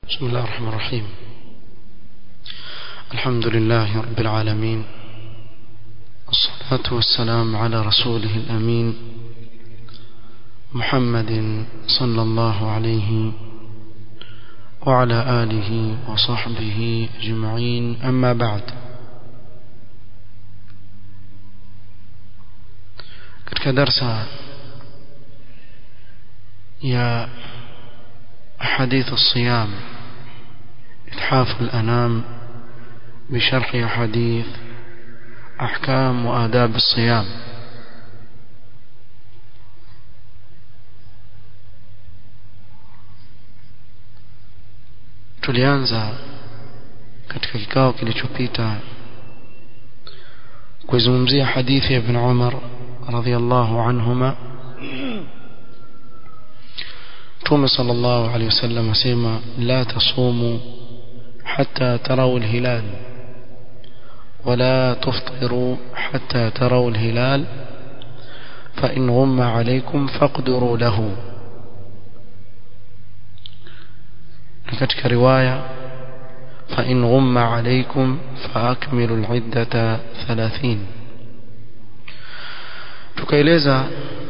بسم الله الرحمن الرحيم الحمد لله رب العالمين والصلاة والسلام على رسوله الأمين محمد صلى الله عليه وعلى آله وصحبه أجمعين أما بعد katika darsa ya أحاديث الصيام إتحاف الأنام بشرح أحاديث أحكام وآداب الصيام tulianza katika kikao kilichopita kuzungumzia hadithi ya ibn Umar radhiyallahu anhuma Mtume sallallahu alayhi wasallam asema la tasumu hatta tarawu alhilal ولا تفطروا حتى تروا الهلال فإن غم عليكم فاقدروا له كتك رواية فإن غم عليكم فأكملوا العدة ثلاثين tukaeleza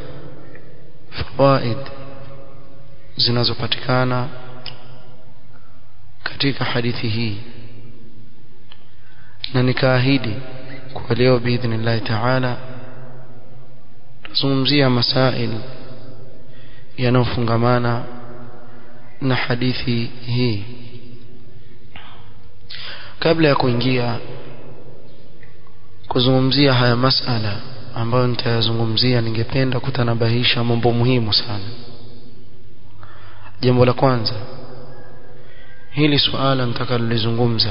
fawaid zinazopatikana katika hadithi hii na nikaahidi kwa leo biidhnillahi taala tuzungumzia masail yanayofungamana na hadithi hii kabla ya kuingia kuzungumzia haya masala ambayo nitayazungumzia ningependa kutanabahisha mambo muhimu sana jambo la kwanza hili suala nitakalolizungumza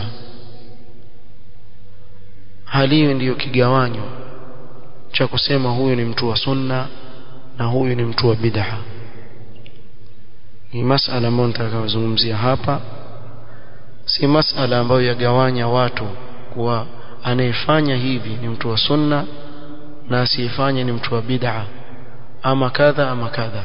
haliwi ndiyo kigawanyo cha kusema huyu ni mtu wa sunna na huyu ni mtu wa bid'a ni masala ambayo nitakayozungumzia hapa si masala ambayo yagawanya watu kuwa anayefanya hivi ni mtu wa sunna na asiyefanya ni mtu wa bid'a ama kadha ama kadha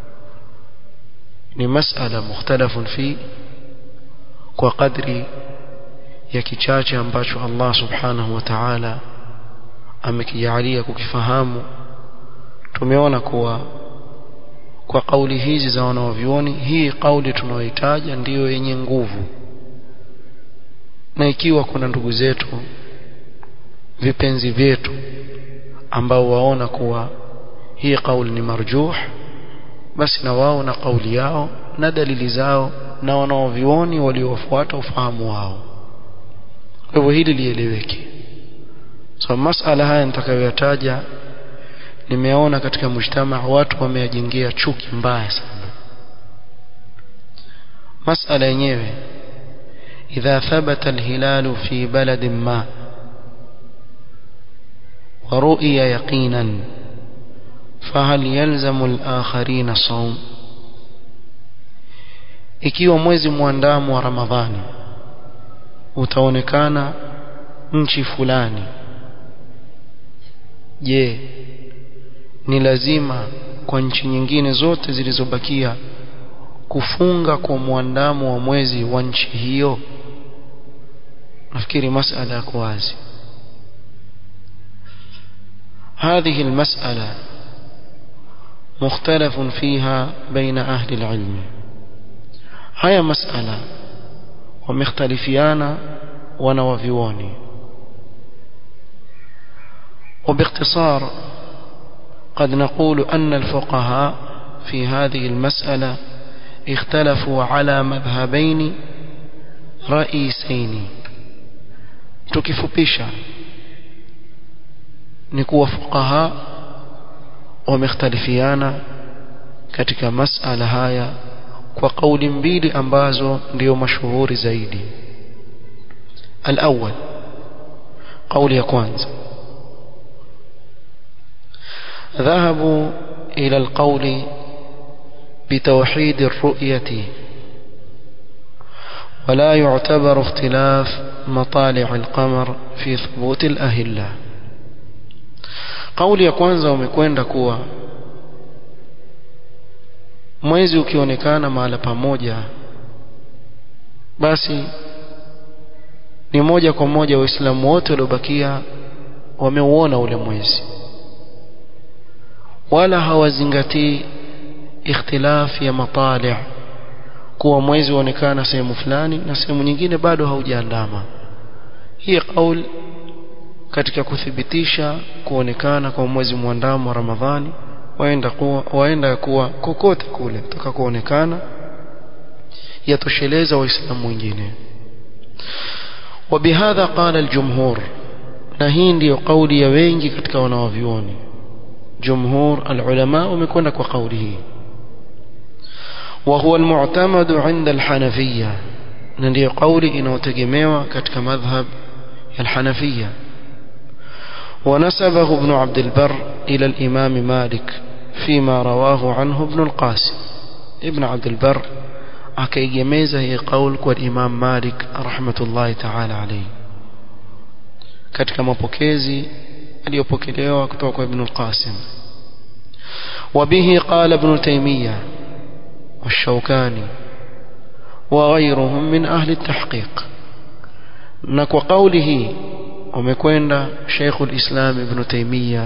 ni masala mukhtalafun fi kwa kadri ya kichache ambacho Allah subhanahu wa ta'ala amekijalia kukifahamu tumeona kuwa kwa kauli hizi za wanaovioni hii kauli tunayohitaja ndiyo yenye nguvu na ikiwa kuna ndugu zetu vipenzi vyetu ambao waona kuwa hii kauli ni marjuh basi na wao na kauli yao na dalili zao na wanaovioni waliofuata ufahamu wao kwa hivyo hili lieleweke so masala haya nitakayoyataja nimeona katika mujtama watu wameyajengea chuki mbaya sana masala yenyewe idha thabata alhilalu fi baladin ma ورؤي يقينا فهل يلزم الآخرين صوم ikiwa mwezi muandamo wa Ramadhani utaonekana nchi fulani je ni lazima kwa nchi nyingine zote zilizobakia kufunga kwa muandamo wa mwezi wa nchi hiyo nafikiri masala yako wazi هذه المسألة مختلف فيها بين أهل العلم هيا مسألة ومختلفيان ونوفيون وباختصار قد نقول أن الفقهاء في هذه المسألة اختلفوا على مذهبين رئيسين tukifupisha ni kuwa fuqaha wamekhtalifiana katika masala haya kwa kauli mbili ambazo ndio mashuhuri zaidi الأول قول ya kwanza ذهبوا إلى القول بتوحيد الرؤية ولا يعتبر اختلاف مطالع القمر في ثبوت الأهلة kauli ya kwanza wamekwenda kuwa mwezi ukionekana mahala pamoja basi ni moja kwa moja waislamu wote waliobakia wameuona ule mwezi wala hawazingatii ikhtilaf ya matali' kuwa mwezi uonekana sehemu fulani na sehemu nyingine bado haujaandama hii kauli katika kuthibitisha kuonekana kwa mwezi mwandamo wa Ramadhani waenda kuwa waenda kuwa kokote kule kutoka kuonekana yatosheleza waislamu wengine وبهذا قال الجمهور na hii ndiyo kauli ya wengi katika wanawavyuoni jumhur alulama wamekwenda kwa kauli hii وهو المعتمد عند الحنفية ndiyo kauli inayotegemewa katika madhhab ya alhanafiyya ونسبه ابن عبد البر إلى الإمام مالك فيما رواه عنه ابن القاسم ابن عبد البر akaigemeza hii qaul kwa Imam Malik rahmatullahi ta'ala alayhi katika mapokezi aliyopokelewa kutoka kwa Ibn al-Qasim وبه قال ابن تيمية والشوكاني وغيرهم من أهل التحقيق نكو قوله ومكوين شيخ الإسلام ابن تيمية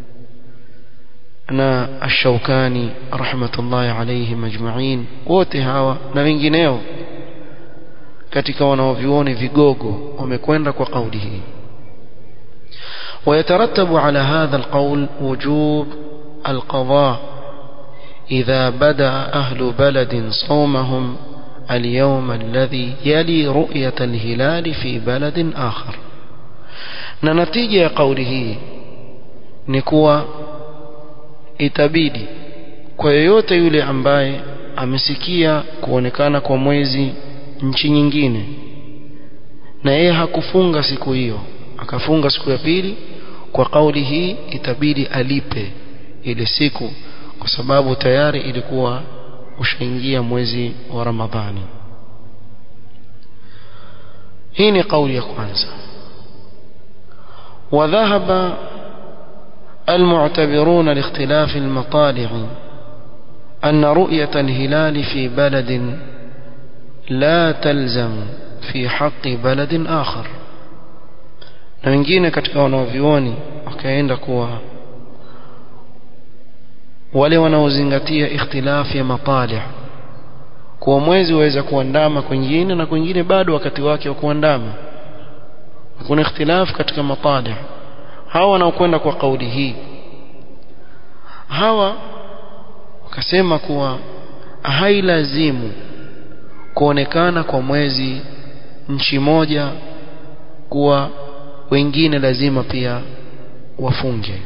na ash-Shawkani rahmatullahi alayhim ajma'in wote hawa na wengineo katika wanaovioni vigogo wamekwenda kwa kauli hii ويترتب على هذا القول وجوب القضاء إذا بدأ أهل بلد صومهم اليوم الذي يلي رؤية الهلال في بلد آخر نتيجة قوله نكوى itabidi kwa yoyote yule ambaye amesikia kuonekana kwa mwezi nchi nyingine na yeye hakufunga siku hiyo akafunga siku ya pili kwa kauli hii itabidi alipe ile siku kwa sababu tayari ilikuwa ushaingia mwezi wa Ramadhani hii ni kauli ya kwanza وذهب المعتبرون لاختلاف المطالع أن رؤية الهلال في بلد لا تلزم في حق بلد آخر na wengine katika wanaovioni wakaenda kuwa wale wanaozingatia ikhtilafi ya matali kuwa mwezi waweza kuandama kwingine na kwingine bado wakati wake wa kuandama kuna ikhtilafu katika matali hawa wanaokwenda kwa kauli hii hawa wakasema kuwa hailazimu kuonekana kwa mwezi nchi moja kuwa wengine lazima pia wafunge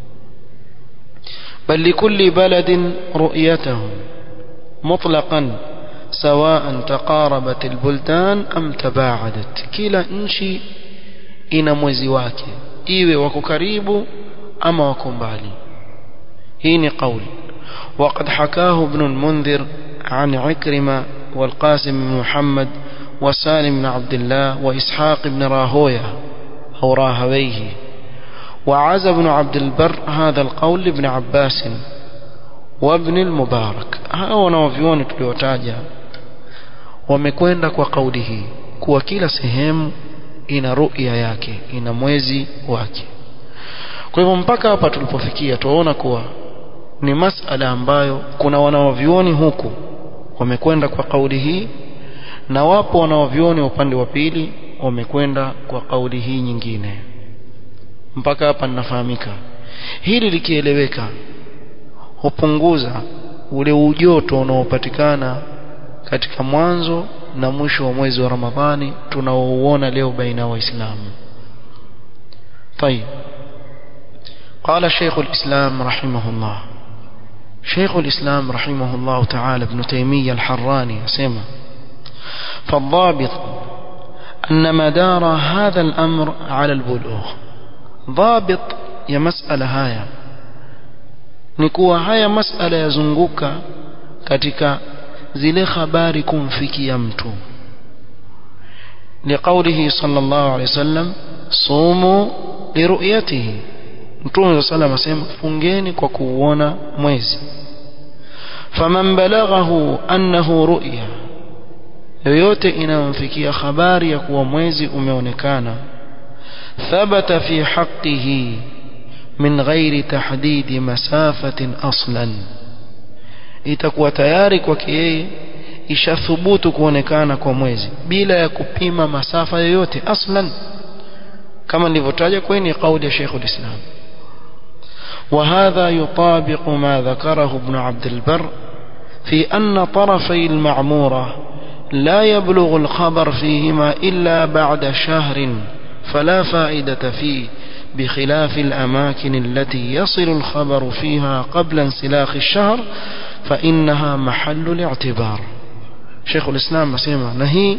بل لكل بلد رؤيته مطلقا سواء تقاربت البلدان أم تباعدت كلا نشي ina mwezi wake iwe wako karibu ama wako mbali hii ni kauli وقد حكاه ابن المنذر عن عكرمة والقاسم بن محمد وسالم بن عبد الله وإسحاق بن راهويه أو راهويه وعز بن عبد البر هذا القول لابن عباس وابن المبارك hao wanaovioni tuliotaja wamekwenda kwa kauli hii kuwa kila sehemu ina ru'ya yake ina mwezi wake kwa hivyo mpaka hapa tulipofikia tuwaona kuwa ni masala ambayo kuna wanaovioni huku wamekwenda kwa kauli hii na wapo wanaovioni upande wa pili wamekwenda kwa kauli hii nyingine mpaka hapa ninafahamika hili likieleweka hupunguza ule ujoto unaopatikana katika mwanzo na mwisho wa mwezi wa Ramadhani tunaouona leo baina ya waislamu طيب قال شيخ الإسلام رحمه الله شيخ الإسلام رحمه الله تعالى ابن تيمية الحراني سمع فالضابط أن مدار هذا الأمر على البلوغ ضابط يا مسألة هايا نكوى هايا مسألة يزنغوك katika zile habari kumfikia mtu لقوله صلى الله عليه وسلم صوموا لرؤيته mtume صلى الله عليه وسلم fungeni kwa kuuona mwezi faman balaghahu annahu ru'ya yoyote inayomfikia habari ya kuwa mwezi umeonekana thabata fi haqqihi min ghairi tahdidi masafatin aslan itakuwa tayari kwake yeye ishathubutu kuonekana kwa mwezi bila ya kupima masafa yoyote aslan kama nilivyotaja kwenye kauli ya Sheikh ulislam وهذا يطابق ما ذكره ابن عبد البر في أن طرفي المعمورة لا يبلغ الخبر فيهما إلا بعد شهر فلا فائدة فيه بخلاف الأماكن التي يصل الخبر فيها قبل انسلاخ الشهر فإنها محل الاعتبار شيخ الإسلام مسيما نهي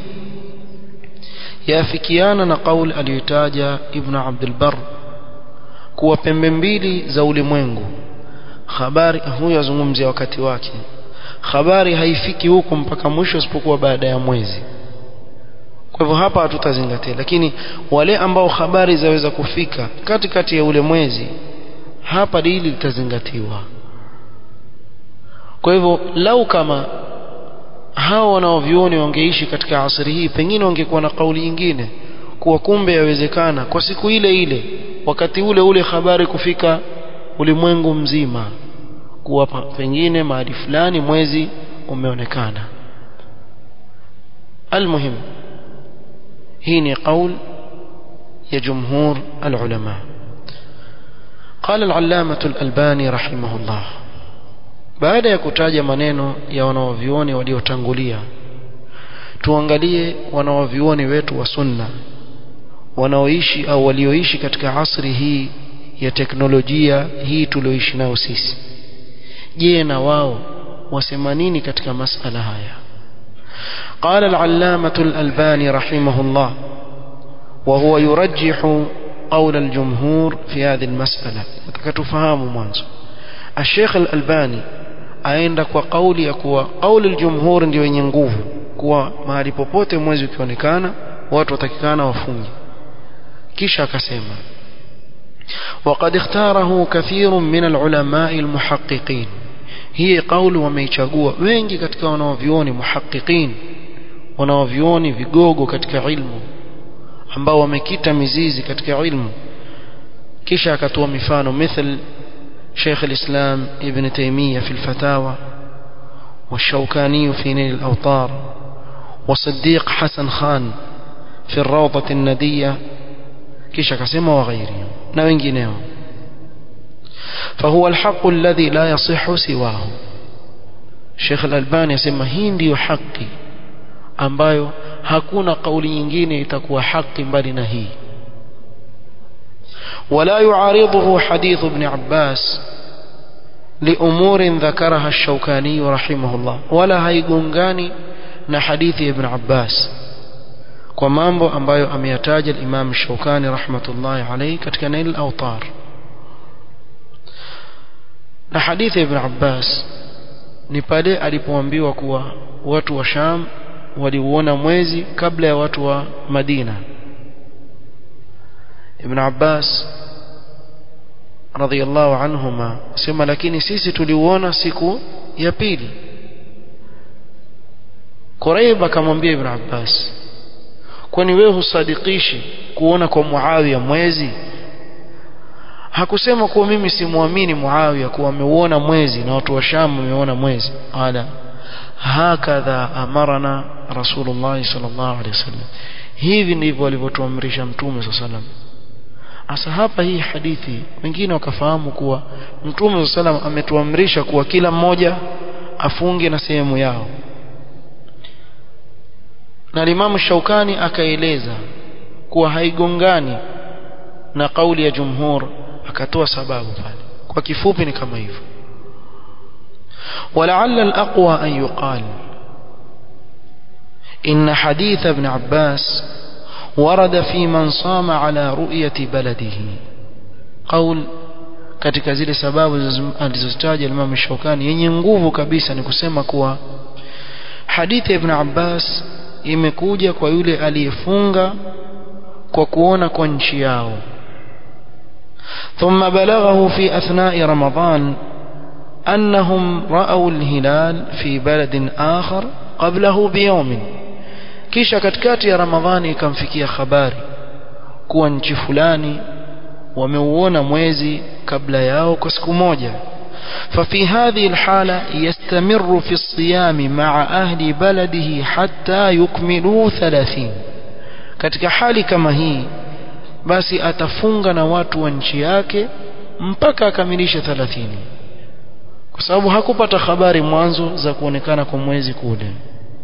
يافكيانا نقول اليتاج ابن عبد البر kuwa pembe mbili za ulimwengu habari huyo azungumzia wakati wake habari haifiki huko mpaka mwisho isipokuwa baada ya mwezi kwa hivyo hapa hatutazingatia lakini wale ambao habari zaweza kufika katikati ya ule mwezi hapa dili litazingatiwa kwa hivyo lau kama hao wanaovioni wangeishi katika asri hii pengine wangekuwa na kauli nyingine kuwa kumbe yawezekana kwa siku ile ile wakati ule ule habari kufika ulimwengu mzima kuwa pengine mahali fulani mwezi umeonekana almuhim hii ni qaul ya jumhur alulama قال العلامة الألباني رحمه الله baada ya kutaja maneno ya wanaovioni waliotangulia tuangalie wanaovioni wetu wa sunna wanaoishi au walioishi katika asri hii ya teknolojia hii tulioishi nayo sisi je na wao wasema nini katika masala haya قال العلامة الألباني رحمه الله وهو يرجح قول الجمهور في هذه المسألة تفهم منذ الشيخ الألباني aenda kwa kauli ya kuwa kauli aljumhur ndio yenye nguvu kuwa mahali popote mwezi ukionekana watu watakikana wafunge kisha akasema وقد اختاره كثير من العلماء المحققين هي قول wameichagua wengi katika wanaovioni muhaqqiqin wanaovioni vigogo katika ilmu ambao wamekita mizizi katika ilmu kisha akatoa mifano مثل شيخ الإسلام ابن تيمية في الفتاوى والشوكاني في نيل الأوطار وصديق حسن خان في الروضة الندية كيش كسمة وغيرهم نوينجينيهم فهو الحق الذي لا يصح سواه الشيخ الألباني يسمى هندي حقي ambayo hakuna kauli nyingine itakuwa haki mbali na hii ولا يعارضه حديث ابن عباس لأمور ذكرها الشوكاني رحمه الله ولا هيغونغاني na hadithi ibn Abbas kwa mambo ambayo ameyataja al-Imam Shawkani rahmatullahi alayhi katika Nail al-Awtar na hadithi ibn Abbas ni pale alipoambiwa kuwa watu wa Sham waliuona mwezi kabla ya watu wa Madina Ibn Abbas radhiyallahu anhuma sema lakini sisi tuliuona siku ya pili Quraib akamwambia Ibn Abbas kwani wewe husadikishi kuona kwa Muawiya mwezi hakusema kuwa mimi simwamini Muawiya kuwa ameuona mwezi na watu wa Sham wameona mwezi ala hakadha amarana Rasulullah sallallahu alaihi wasallam hivi ndivyo alivyotuamrisha mtume sallallahu alaihi wasallam Asa hapa hii hadithi wengine wakafahamu kuwa Mtume sallam ametuamrisha kuwa kila mmoja afunge na sehemu yao. Na Imam Shaukani akaeleza kuwa haigongani na kauli ya jumhur akatoa sababu pale. Kwa kifupi ni kama hivyo. ولعل الأقوى أن يقال إن حديث ابن عباس ورد في من صام على رؤية بلده قول katika zile sababu alizozitaja Imam Shawkani yenye nguvu kabisa ni kusema kuwa hadithi ya Ibn Abbas imekuja kwa yule aliyefunga kwa kuona kwa nchi yao ثم بلغه في أثناء رمضان أنهم رأوا الهلال في بلد آخر قبله بيوم kisha katikati ya ramadhani ikamfikia habari kuwa nchi fulani wameuona mwezi kabla yao kwa siku moja ففي هذه الحالة يستمر في الصيام مع أهل بلده حتى يكملوا ثلاثين katika hali kama hii basi atafunga na watu wa nchi yake mpaka akamilishe 30 kwa sababu hakupata habari mwanzo za kuonekana kwa mwezi kule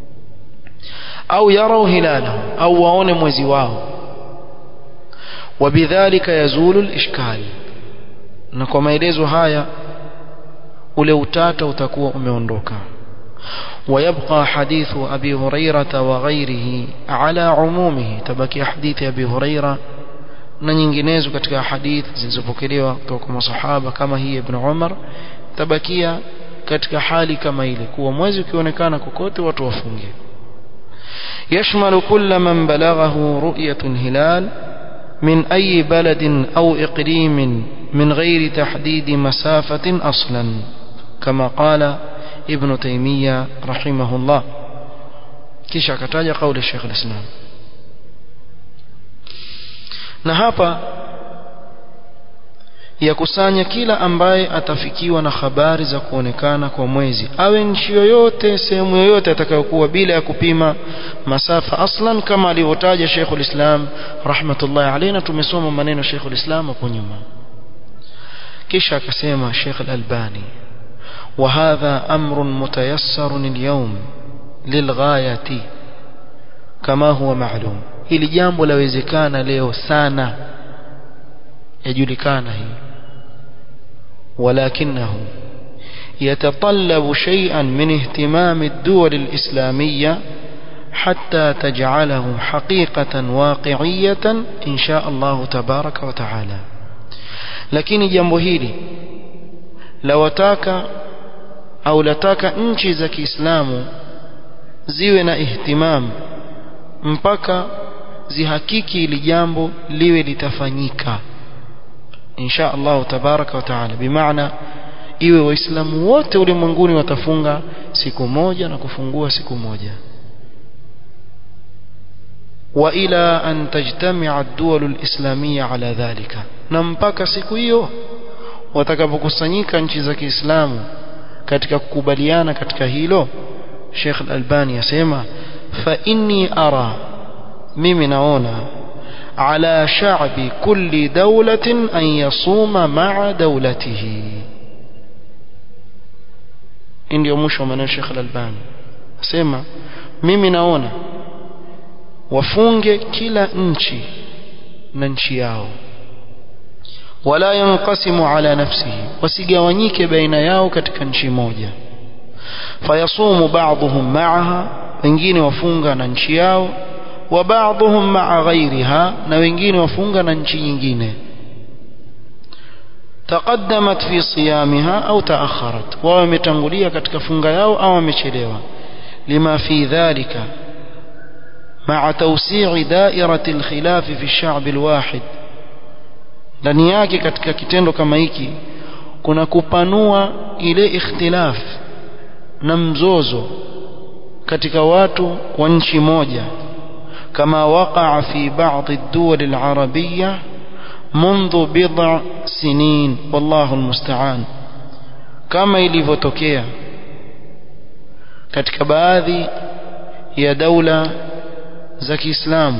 au yarau hilalahu au waone mwezi wao wabidhalika yazulu al-ishkal na kwa maelezo haya ule utata utakuwa umeondoka ويبقى حديث أبي هريرة وغيره على عمومه تبكي حديث أبي هريرة na nyinginezo katika hadithi zilizopokelewa kutoka kwa masahaba kama hii ibn Umar tabakia katika hali kama ile kuwa mwezi ukionekana kokote watu wafunge يشمل كل من بلغه رؤية الهلال من أي بلد أو إقليم من غير تحديد مسافة أصلا كما قال ابن تيمية رحمه الله كيش akataja قول الشيخ الإسلام na hapa yakusanya kila ambaye atafikiwa na habari za kuonekana kwa mwezi awe nchi yoyote sehemu yoyote atakayokuwa bila ya kupima masafa aslan kama alivyotaja Sheikhul Islam rahmatullahi alayhi na tumesoma maneno Sheikhul Islam hapo nyuma kisha akasema Sheikh Al-Albani وهذا أمر متيسر اليوم للغاية كما هو معلوم hili jambo lawezekana leo sana yajulikana hii ولكنه يتطلب شيئا من اهتمام الدول الإسلامية حتى تجعله حقيقة واقعية إن شاء الله تبارك وتعالى lakini jambo hili lawataka au lataka nchi za Kiislamu ziwe na ihtimam mpaka zihakiki ili jambo liwe litafanyika insha Allah tabaraka wa taala bimaana iwe waislamu wote ulimwenguni watafunga siku moja na kufungua siku moja wa ila an tajtami'a ad-duwal al-islamiyya ala dhalika na mpaka siku hiyo watakapokusanyika nchi za Kiislamu katika kukubaliana katika hilo Sheikh Al-Albani yasema fa inni ara mimi naona ala sha'bi kulli dawlatin an yasuma ma'a dawlatihi ndio mwisho wa maneno Sheikh Al-Albani asema mimi naona wafunge kila nchi na nchi yao wala yanqasimu ala nafsihi wasigawanyike baina yao katika nchi moja fayasumu ba'dhum ma'aha wengine wafunga na nchi yao wa ba'dhum ma'a ghayriha na wengine wafunga na nchi nyingine taqaddamat fi siyamiha au taakharat wao wametangulia katika funga yao au wamechelewa lima fi dhalika مع توسيع دائرة الخلاف في الشعب الواحد ndani yake katika kitendo kama hiki kuna kupanua ile ikhtilaf na mzozo katika watu wa nchi moja kama waqa'a fi ba'd ad-duwal al-arabiyya منذ بضع سنين والله المستعان kama ilivyotokea katika baadhi ya daula za Kiislamu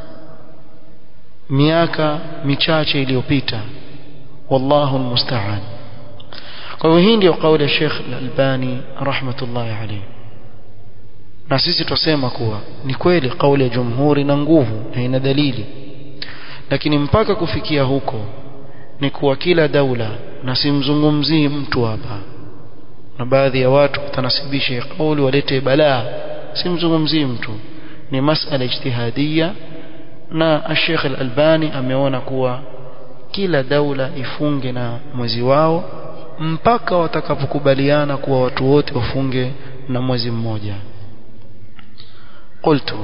miaka michache iliyopita wallahu almusta'an kwa hivyo hii ndio kauli ya Sheikh Al-Albani rahmatullahi alayhi na sisi tusema kuwa ni kweli kauli ya jumhuri na nguvu na ina dalili lakini mpaka kufikia huko ni kuwa kila daula na simzungumzii mtu hapa na baadhi ya watu kutanasibisha kauli walete balaa simzungumzii mtu ni masala ijtihadia na Sheikh Al-Albani ameona kuwa kila daula ifunge na mwezi wao mpaka watakapokubaliana kuwa watu wote wafunge na mwezi mmoja قلت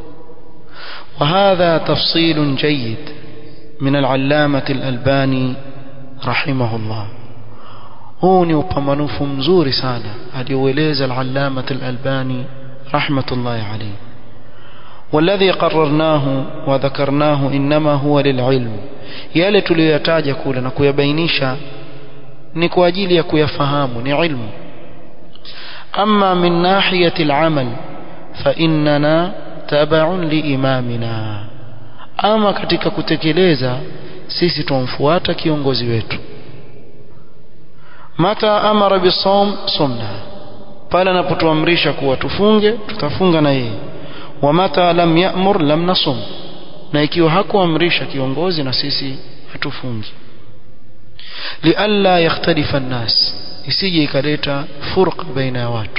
وهذا تفصيل جيد من العلامة الألباني رحمه الله huu ni upambanufu mzuri sana alioueleza al-Allama al-Albani rahmatullahi alayhi والذي قررناه وذكرناه إنما هو للعلم yale tuliyoyataja kule na kuyabainisha ni kwa ajili ya kuyafahamu ni ilmu ama min nahiyati al-amal fa innana tab'un li imamina ama katika kutekeleza sisi tumfuata kiongozi wetu mata amara bisawm sumna pale anapotuamrisha kuwa tufunge tutafunga na yeye wa mata lam ya'mur lam nasum na ikiwa hakuamrisha kiongozi na sisi hatufungi lialla yakhtalifa an-nas isije ikaleta furqa baina ya watu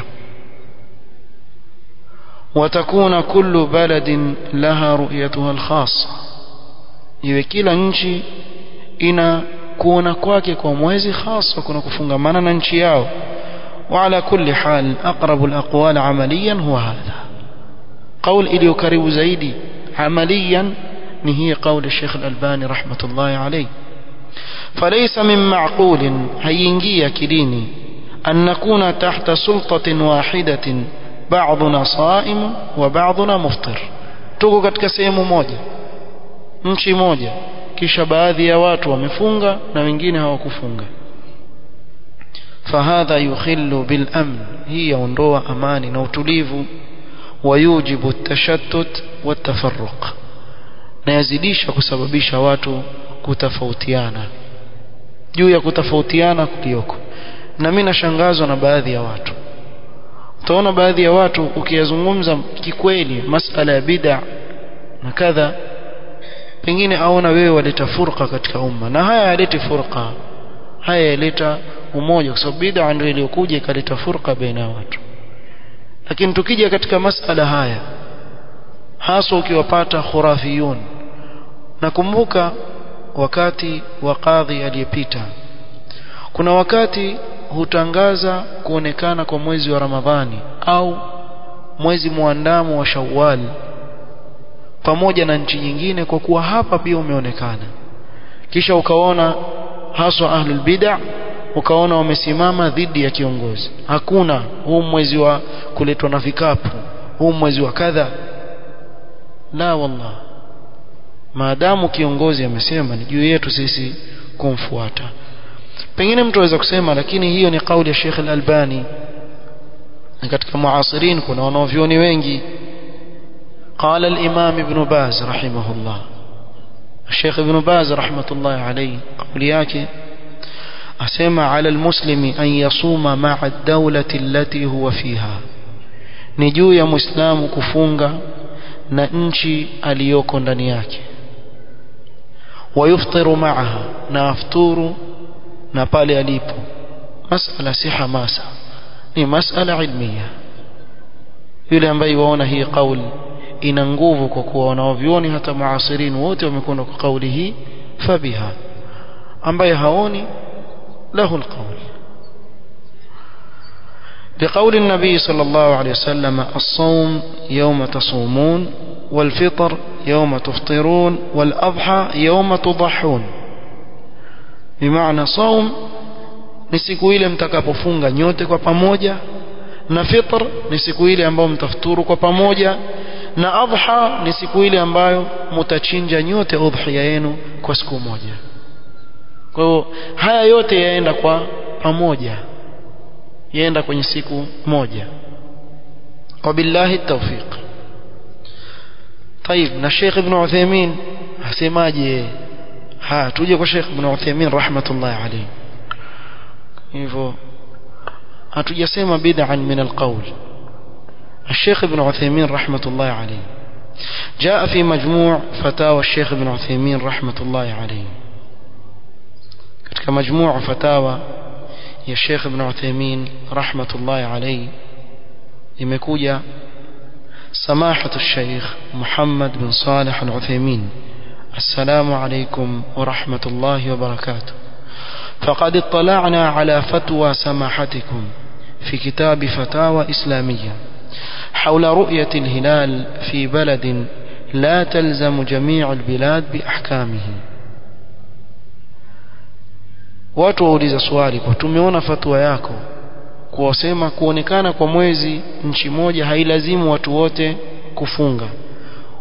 وتكون كل بلد لها رؤيتها الخاصة iwe kila nchi ina kuona kwake kwa mwezi hasa kuna kufungamana na nchi yao وعلى كل حال أقرب الأقوال عمليا هو هذا قول إلي كريب زيدي عمليا نهي قول الشيخ الألباني رحمة الله عليه فليس من معقول هينجي كليني أن نكون تحت سلطة واحدة بعضنا صائم وبعضنا مفطر tuko katika sehemu moja nchi moja kisha baadhi ya watu wamefunga na wengine hawakufunga fahadha yukhillu bil amn hii yaondoa amani na utulivu wayujibu tashattut watafarruq na yazidisha kusababisha watu kutofautiana juu ya kutofautiana kulioko na mimi nashangazwa na baadhi ya watu utaona baadhi ya watu ukiyazungumza kikweli masala ya bid'a na kadha pengine aona wewe waleta furqa katika umma na haya yalete furqa haya yaleta umoja kwa sababu bid'a ndio iliyokuja ikaleta furqa baina ya watu lakini tukija katika masala haya hasa ukiwapata khurafiyun nakumbuka wakati wa kadhi aliyepita kuna wakati hutangaza kuonekana kwa mwezi wa Ramadhani au mwezi muandamo wa Shawwal pamoja na nchi nyingine kwa kuwa hapa pia umeonekana kisha ukaona haswa ahlul bid'ah ukaona wamesimama dhidi ya kiongozi hakuna huu mwezi wa kuletwa na vikapu huu mwezi wa kadha la wallah maadamu kiongozi amesema ni juu yetu sisi kumfuata pengine mtu aweza kusema lakini hiyo ni kauli ya Sheikh Al-Albani katika muasirin kuna wanavyoni wengi قال الإمام ابن باز رحمه الله الشيخ ابن باز رحمة الله عليه قول yake asema على المسلم أن يصوم مع الدولة التي هو فيها ni juu ya muislamu kufunga na nchi aliyoko ndani yake wayuftiru maaha na afturu na pale alipo masala si hamasa ni masala ilmia yule ambaye waona hii kauli ina nguvu kwa kuwa wanaovioni hata maasirin wote wamekwenda kwa kauli hii fabiha ambaye haoni له القول لقول النبي صلى الله عليه وسلم الصوم يوم تصومون والفطر يوم تفطرون والأضحى يوم تضحون بمعنى صوم ni siku ile mtakapofunga nyote kwa pamoja na fitr ni siku ile ambayo mtafuturu kwa pamoja na adha ni siku ile ambayo mtachinja nyote udhiya yenu kwa siku moja kwa hiyo haya yote yaenda kwa pamoja yaenda kwenye siku moja wabillahi tawfiq طيب na Sheikh Ibn Uthaymeen asemaje ha tuje kwa Sheikh Ibn Uthaymeen rahmatullah alayhi hivyo hatujasema bid'an min alqawl الشيخ ابن عثيمين رحمة الله عليه جاء في مجموع فتاوى الشيخ ابن عثيمين رحمة الله عليه katika majmuu fatawa ya Sheikh Ibn Uthaymeen rahmatullahi alayhi imekuja samahatu Sheikh Muhammad bin Salih Al-Uthaymeen assalamu alaykum wa rahmatullahi wa barakatuh فقد اطلعنا على فتوى سماحتكم في كتاب فتاوى إسلامية حول رؤية الهلال في بلد لا تلزم جميع البلاد بأحكامه watu wauliza swali kwa tumeona fatwa yako kuwasema kuonekana kwa mwezi nchi moja hailazimu watu wote kufunga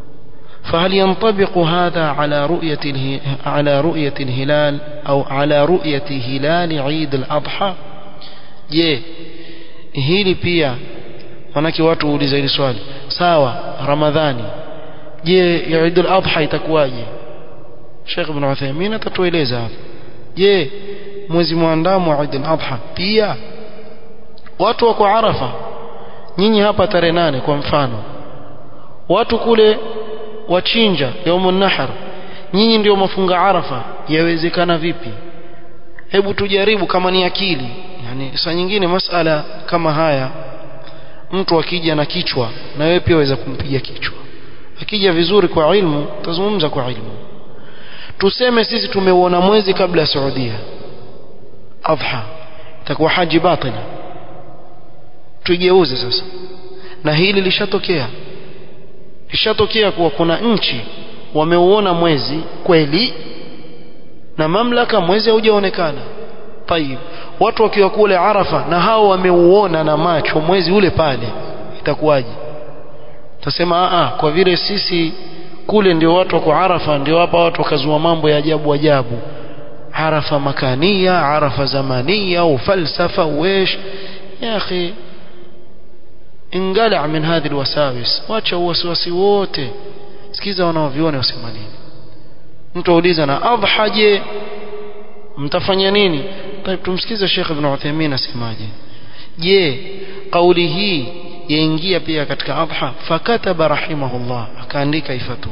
فهل ينطبق هذا على رؤية على رؤية الهلال أو على رؤية هلال عيد الأضحى je hili pia manake watu uuliza hili swali sawa ramadhani je ya Eid al-Adha itakuwaje Sheikh Ibn Uthaymeen atatueleza hapa je mwezi muandamo wa Eid al-Adha pia watu wako Arafa nyinyi hapa tarehe nane kwa mfano watu kule wachinja yaumun nahar nyinyi ndio mafunga Arafa yawezekana vipi hebu tujaribu kama ni akili yani saa nyingine masala kama haya mtu akija na kichwa na wewe pia waweza kumpiga kichwa akija vizuri kwa ilmu tazungumza kwa ilmu tuseme sisi tumeuona mwezi kabla ya Saudia adha itakuwa haji batila tuigeuze sasa na hili lishatokea lishatokea kuwa kuna nchi wameuona mwezi kweli na mamlaka mwezi haujaonekana tayib watu wakiwa kule Arafa na hao wameuona na macho mwezi ule pale itakuwaje tasema a kwa vile sisi kule ndio watu wako Arafa ndio hapa watu wakazua mambo ya ajabu ajabu Arafa makania Arafa zamania ufalsafa wesh ya akhi ingala min hadhi alwasawis wacha uwasiwasi wote sikiza wanaoviona wasema nini mtu auliza na adha je mtafanya nini طيب tumsikize Sheikh Ibn Uthaymeen asemaje je kauli hii yaingia pia katika adha fakataba rahimahullah akaandika ifatwa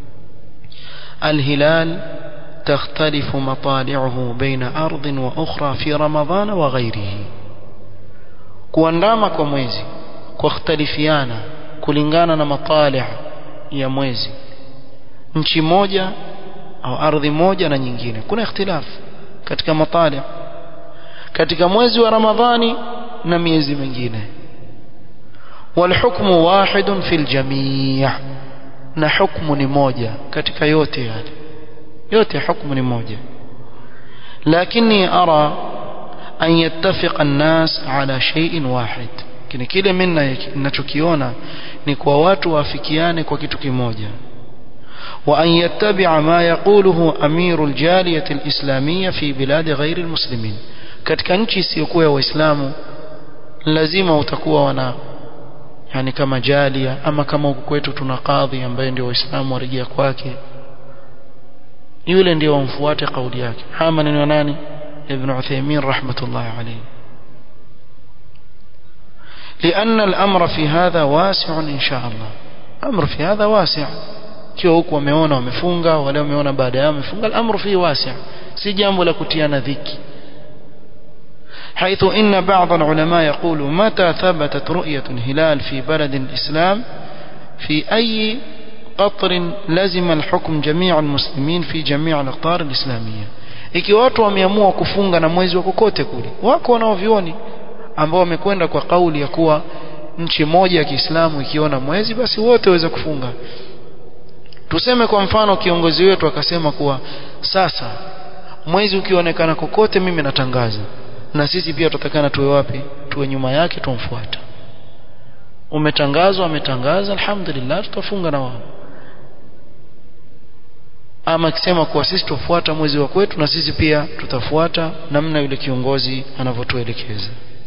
الهلال تختلف مطالعه بين أرض وأخرى في رمضان وغيره kuandama kwa mwezi kukhtalifiana kulingana na matalih ya mwezi nchi moja au ardhi moja na nyingine kuna ikhtilaf katika matalih katika mwezi wa ramadhani na miezi mingine والحكم واحد في الجميع na hukumu ni moja katika yote yale yote hukumu ni moja lakini ara an yattafiqa an-nas ala shay'in wahid kile kile mimi ninachokiona ni kwa watu waafikiane kwa kitu kimoja wa an yattabi'a ma yaquluhu amiru al-jaliyah al-islamiyya fi bilad ghair al-muslimin katika nchi isiyokuwa ya waislamu lazima utakuwa wana yani kama jalia ama kama huku kwetu tuna kadhi ambaye ndio waislamu warejea kwake yule ndio wamfuate kauli yake haya maneno ya nani ibn Uthaymeen rahmatullah alayhi لأن الأمر في هذا واسع إن شاء الله أمر في هذا واسع kiwa huku wameona wamefunga wale wameona baada yao wamefunga الأمر فيه واسع si jambo la kutiana dhiki حيث إن بعض العلماء يقول متى ثبتت رؤية الهلال في بلد الإسلام في أي قطر لزم الحكم جميع المسلمين في جميع الأقطار الإسلامية ikiwa watu wameamua kufunga na mwezi wa kokote kule wako wanaovioni ambao wamekwenda kwa kauli ya kuwa nchi moja ya Kiislamu ikiona mwezi basi wote waweza kufunga tuseme kwa mfano kiongozi wetu akasema kuwa sasa mwezi ukionekana kokote mimi natangaza na sisi pia tutatakana tuwe wapi tuwe nyuma yake tumfuata umetangazwa ametangaza alhamdulillah tutafunga na wao ama akisema kuwa sisi tufuata mwezi wa kwetu na sisi pia tutafuata namna yule kiongozi anavyotuelekeza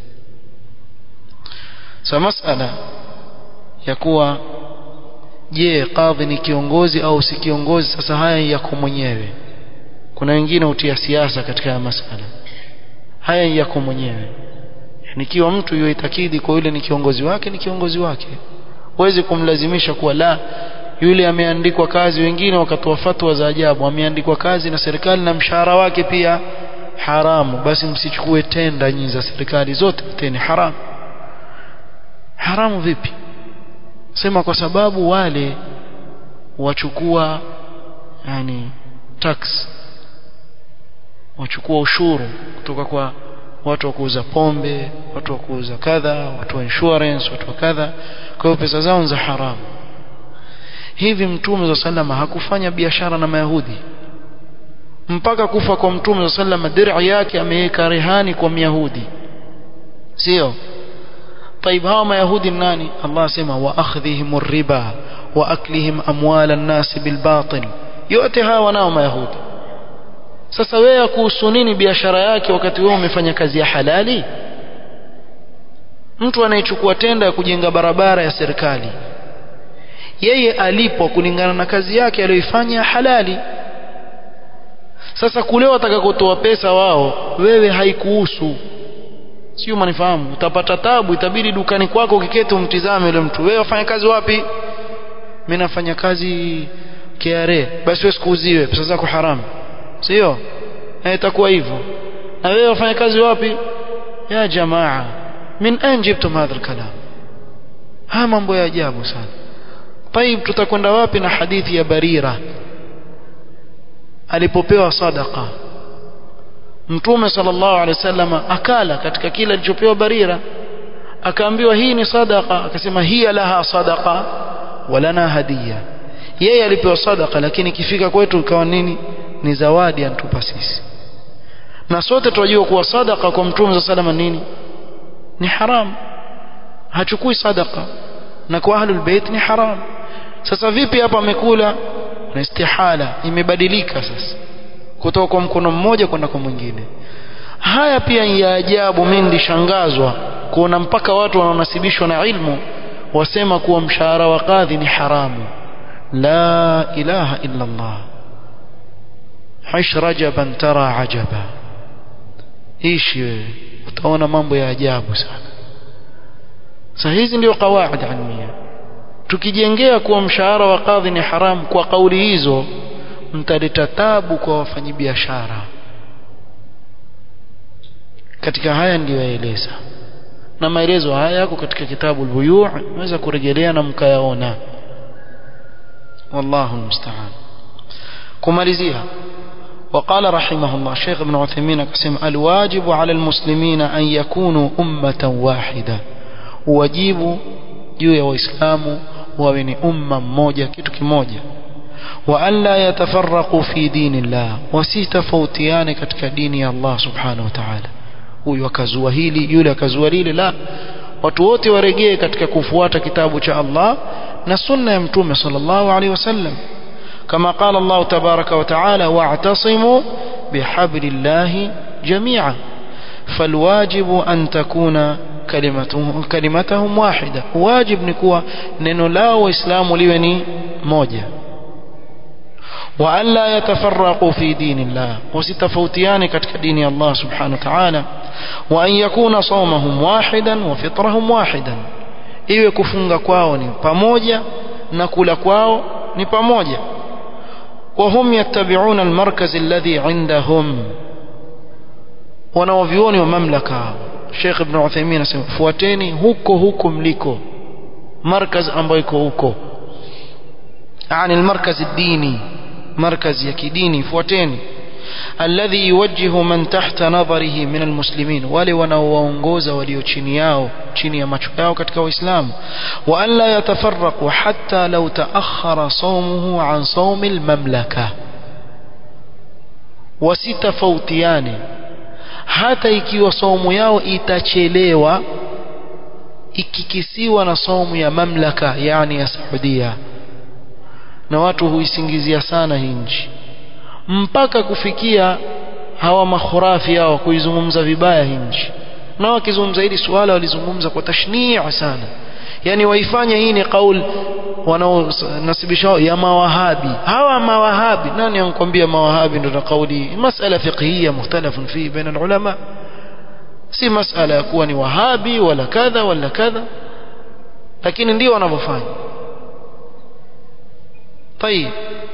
sa masala ya kuwa je kadhi ni kiongozi au si kiongozi sasa haya yako mwenyewe kuna wengine hutia siasa katika haya masala haya yako mwenyewe nikiwa mtu yoitakidi kwa yule ni kiongozi wake ni kiongozi wake huwezi kumlazimisha kuwa la yule ameandikwa kazi wengine wakatoa fatwa za ajabu ameandikwa kazi na serikali na mshahara wake pia haramu basi msichukue tenda nyinyi za serikali zote tena haramu haramu vipi sema kwa sababu wale wachukua yani tax wachukua ushuru kutoka kwa watu wa kuuza pombe watu wa kuuza kadha watu wa insurance watu wa kadha kwa hiyo pesa zao za haramu hivi mtume wa sallama hakufanya biashara na mayahudi mpaka kufa kwa mtume wa sallama dir'i yake ameweka rehani kwa myahudi sio طيب hawa mayahudi nani Allah asema wa akhdhihim riba wa aklihim amwala an-nas bil batil yote haya wanao mayahudi sasa wewe kuhusu nini biashara yake wakati wewe umefanya kazi ya halali mtu anayechukua tenda ya kujenga barabara ya serikali yeye alipo kulingana na kazi yake aliyoifanya halali sasa kule watakakotoa pesa wao wewe haikuhusu sio manifahamu utapata tabu itabidi dukani kwako ukiketi umtizame yule mtu wewe wafanya kazi wapi mimi nafanya kazi KRA basi wewe sikuuziwe pesa zako haramu sio itakuwa hivyo na wewe wafanya kazi wapi ya jamaa min ain jibtum hadha alkalam haya mambo ya ajabu sana طيب tutakwenda wapi na hadithi ya Barira alipopewa sadaqa Mtume sallallahu alaihi wasallam akala katika kile alichopewa Barira akaambiwa hii ni sadaqa akasema hiya laha sadaqa walana hadiya yeye alipewa sadaqa lakini ikifika kwetu ikawa nini ni zawadi antupa sisi na sote tunajua kuwa sadaqa kwa Mtume sallallahu alaihi nini ni haram hachukui sadaqa na kwa ahlul bait ni haram sasa vipi hapa amekula na istihala imebadilika sasa kutoka kwa mkono mmoja kwenda kwa mwingine haya pia ni ya ajabu mimi ndishangazwa kuona mpaka watu wanaonasibishwa na ilmu wasema kuwa mshahara wa kadhi ni haramu la ilaha illa Allah hish rajaban tara ajaba ishi wewe utaona mambo ya ajabu sana sasa hizi ndio kawaida ilmia tukijengea kuwa mshahara wa kadhi ni haramu kwa kauli hizo mtaleta tabu kwa wafanyabiashara katika haya ndiyo yaeleza na maelezo haya yako katika kitabu al-buyu' unaweza kurejelea na mkayaona wallahu musta'an kumalizia وقال رحمه الله شيخ ابن عثيمين قسم الواجب على المسلمين أن يكونوا أمة واحدة واجب juu ya waislamu wawe ni umma mmoja kitu kimoja wa an la yatafarraqu fi dinillah wasitofautiane katika dini ya Allah subhanahu wa ta'ala huyu akazua hili yule akazua lile la watu wote waregee katika kufuata kitabu cha Allah na sunna ya mtume sallallahu alaihi wasallam kama qala Allah tabaraka wa ta'ala wa'tasimu bihablillahi jami'a فالواجب أن تكون كلمتهم, كلمتهم واحدة واجب نكوى ننو لا وإسلام لوني موجة وأن لا يتفرقوا في دين الله وستفوتيان كتك دين الله سبحانه وتعالى وأن يكون صومهم واحدا وفطرهم واحدا iwe kufunga kwao ni pamoja na kula kwao ni pamoja وهم يتبعون المركز الذي عندهم wanaovioni wa mamlaka Sheikh Ibn Uthaymeen anasema fuateni huko huko mliko markaz ambayo iko huko yani المركز الديني مركز ya kidini fuateni alladhi yuwajjihu man tahta nadharihi min almuslimin wale wanaowaongoza walio chini yao chini ya macho yao katika waislamu wa an la yatafarraqu hatta law ta'akhkhara sawmuhu an sawmi almamlaka wasitafautiane hata ikiwa saumu yao itachelewa ikikisiwa na saumu ya mamlaka yani ya Saudia na watu huisingizia sana hii nchi mpaka kufikia hawa makhurafi hao kuizungumza vibaya hii nchi na wakizungumza hili swala walizungumza kwa tashnia sana yani waifanye hii ni kauli wanaonasibisha ya mawahabi hawa mawahabi nani ankwambia mawahabi ndio kauli masala fiqhiyya mukhtalafun fi baina ulama si masala ya kuwa ni wahabi wala kadha wala kadha lakini ndio wanavyofanya tayib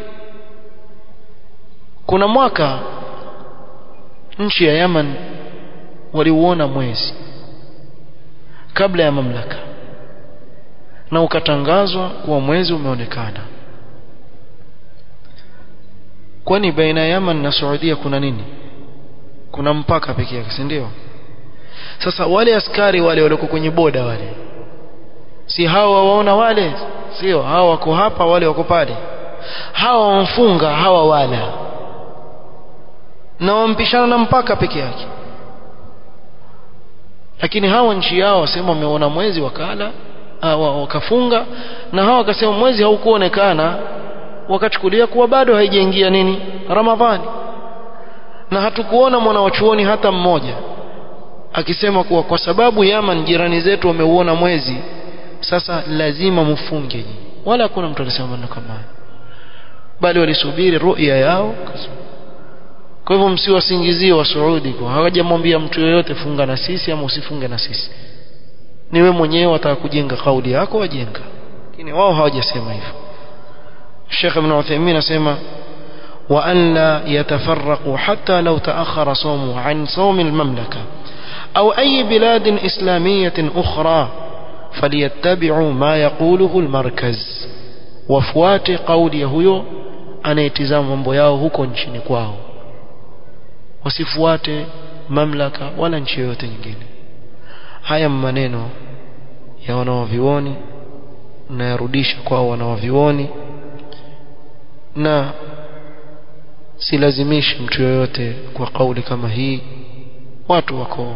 kuna mwaka nchi ya Yaman waliuona mwezi kabla ya mamlaka na ukatangazwa kuwa mwezi umeonekana kwani baina ya Yaman na Saudia kuna nini kuna mpaka pekee yake si ndio sasa wale askari wale walioko kwenye boda wale si hawa waona wale sio hawa wako hapa wale wako pale hawa wamfunga hawa wala na wampishana na mpaka peke yake lakini hawa nchi yao wasema wameona mwezi wakala wakafunga na hawa wakasema mwezi haukuonekana wakachukulia kuwa bado haijaingia nini ramadhani na hatukuona mwanawachuoni hata mmoja akisema kuwa kwa sababu Yaman jirani zetu wameuona mwezi sasa lazima mfunge wala hakuna mtu alisema maneno kama hayo bali walisubiri ruya yao kwa hivyo msiwasingizie wa Saudi kwa hawajamwambia mtu yoyote funga na sisi ama usifunge na sisi ni wewe mwenyewe wataka kujenga kauli yako wajenga lakini wao hawajasema hivyo Sheikh Ibn Uthaymeen asema wa an la yatafarraqu hatta law ta'akhkhara sawmu an sawm al-mamlaka aw ay bilad islamiyyah ukhra falyattabi'u ma yaquluhu al-markaz wafuate kauli ya huyo anayetizama mambo yao huko nchini kwao wasifuate mamlaka wala nchi yoyote nyingine haya maneno ya wanawavioni na yarudisha kwao wanawavioni na silazimishi mtu yoyote kwa kauli kama hii watu wako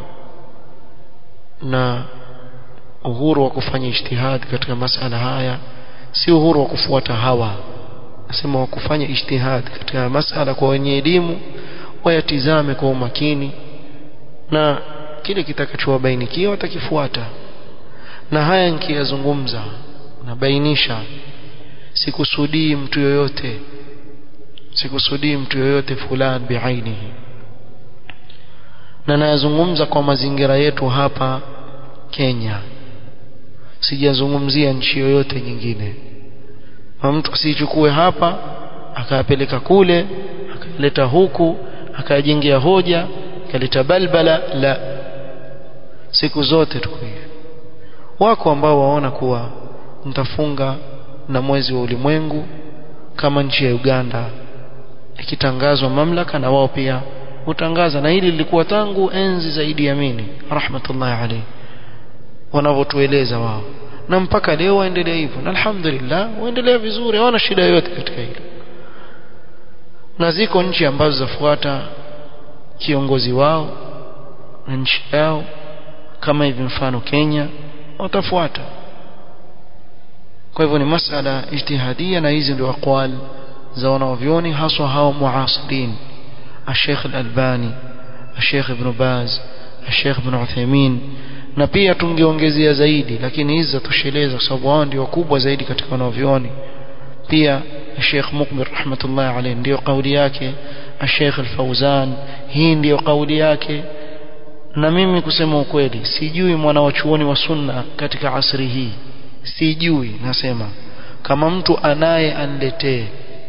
na uhuru wa kufanya ijtihad katika masala haya si uhuru wa kufuata hawa nasema wa kufanya ijtihad katika masala kwa wenye elimu wayatizame kwa umakini na kile kitakachowabainikia watakifuata na haya nikiyazungumza nabainisha sikusudii mtu yoyote sikusudii mtu yoyote fulani biainihi na nayazungumza kwa mazingira yetu hapa Kenya sijazungumzia nchi yoyote nyingine na mtu asichukue hapa akayapeleka kule akaleta huku akajengea hoja akaleta balbala la siku zote tuko hivi wako ambao waona kuwa mtafunga na mwezi wa ulimwengu kama nchi ya Uganda ikitangazwa mamlaka na wao pia hutangaza na hili lilikuwa tangu enzi za Idi Amini rahmatullahi alayhi wanavyotueleza wao na mpaka leo waendelea hivyo na alhamdulillah waendelea vizuri hawana shida yoyote katika hilo na ziko nchi ambazo zafuata kiongozi wao na nchi yao kama hivi mfano Kenya watafuata kwa hivyo ni masala ijtihadia na hizi ndio aqwal za wanavyoni haswa hao muasirin الشيخ الألباني الشيخ ابن باز الشيخ ابن عثيمين na pia tungeongezea zaidi lakini hizi zatosheleza kwa sababu wao ndio wakubwa zaidi katika wanavyoni pia Sheikh Mukbir rahmatullah alayhi ndio kauli yake Sheikh Al-Fauzan hii ndio kauli yake na mimi kusema ukweli sijui mwana wa chuoni wa sunna katika asri hii sijui nasema kama mtu anaye anletee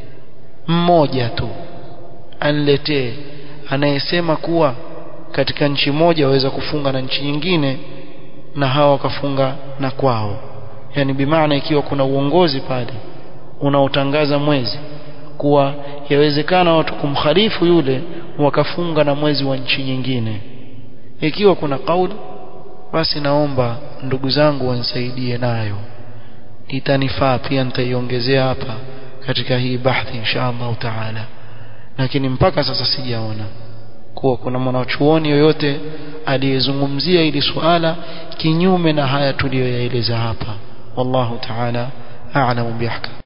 mmoja tu anletee anayesema kuwa katika nchi moja waweza kufunga na nchi nyingine na hawa wakafunga na kwao yani bimaana ikiwa kuna uongozi pale unaotangaza mwezi kuwa yawezekana watu kumkhalifu yule wakafunga na mwezi wa nchi nyingine ikiwa kuna kauli basi naomba ndugu zangu wanisaidie nayo itanifaa pia nitaiongezea hapa katika hii bahthi insha Allah taala lakini mpaka sasa sijaona kuwa kuna mwanachuoni yoyote aliyezungumzia hili suala kinyume na haya tuliyoyaeleza hapa wallahu taala a'lamu bihakam